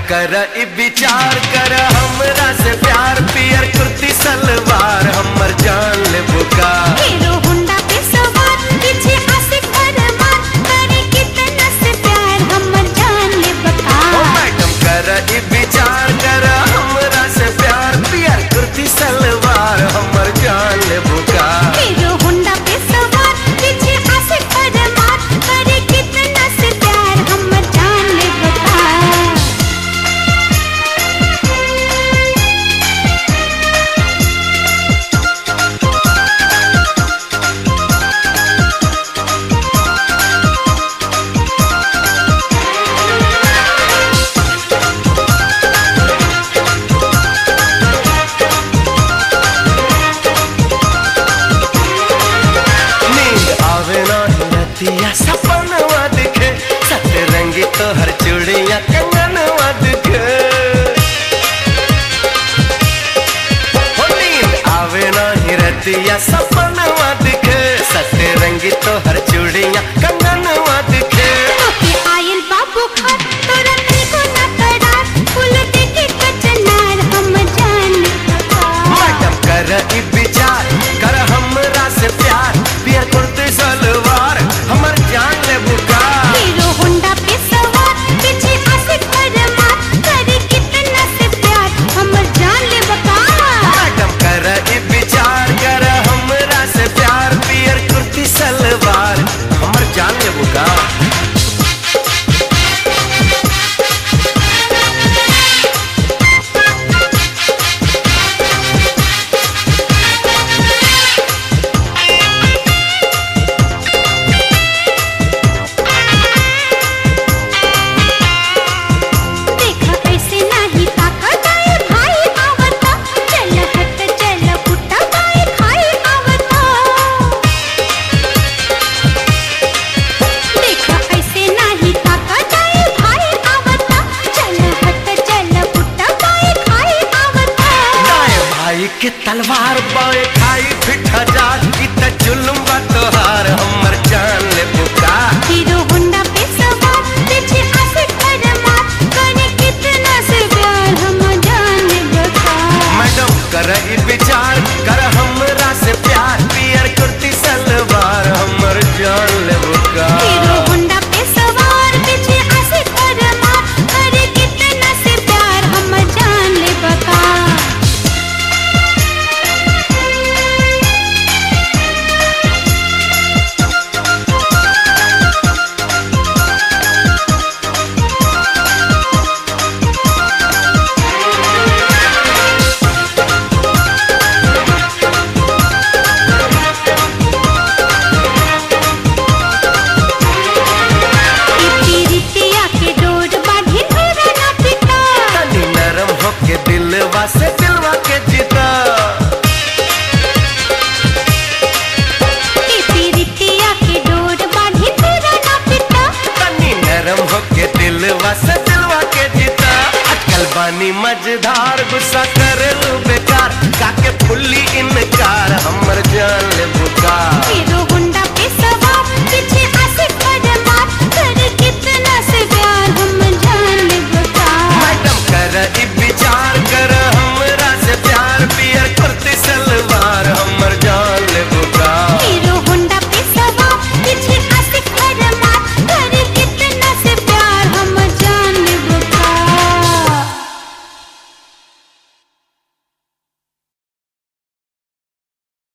कर इ विचार कर हमरा से प्यार पियर कुर्ती सलवार हमर जान ले बुका हीरो होंडा पे सवार पीछे आशिक अरमान करे कितना से प्यार हमर जान ले बता ओ मैडम कर इ विचार कर हमरा से प्यार पियर कुर्ती सलवार हमर जान ले बुका हीरो होंडा पे सवार पीछे आशिक अरमान करे कितना से प्यार हमर जान ले बता नींद आवे ना रतिया सपनवा दिखे सतरंगी तो हर चूड़िया कंगनवा दिखे हो नींद आवे ना रतिया सपनवा दिखे सतरंगी तो हर चूड़िया कंगनवा दिखे तोके आयल बाबू खान तोरा को ना करार फूल देखे कचनार हम जान ले बता मैडम कर इ विचार कर हमरा से प्यार पियर कुर्ती सलवार हमर जान ले बुका हीरो होंडा पे सवार पीछे आशिक अरमान करे कितना से प्यार हमर जान ले बता मैडम कर इ विचार कर हमरा से प्यार पियर कुर्ती सलवार हमर जान ले बुका देखा ऐसे नहीं ताकत आए भाई आवता चल हट चल पुट्टा पाए खाए आवता देखा ऐसे नहीं ताकत आए भाई आवता चल हट चल पुट्टा पाए खाए आवता दाएं भाई के तलवार बाएं खाई फिट हजार इत जुल्म बा तोहार हमर जान ले बुका हीरो होंडा पे सवार पीछे आशिक अरमान करे कितना से प्यार हम जान बता मैडम कर इ विचार कर हमरा से प्यार पियर कुर्ती सलवार हमर जान ले बुका हीरो होंडा पे सवार पीछे आशिक अरमान करे कितना से प्यार हम जान ले बता पीरितिया के डोर बांधी मेरा ना पिता तनी नरम होके दिलवा से दिलवा के जीता पीरितिया के डोर बांधी मेरा ना पिता तनी नरम होके दिलवा से दिलवा के जीता अटकल बानी मझधार गुस्सा करे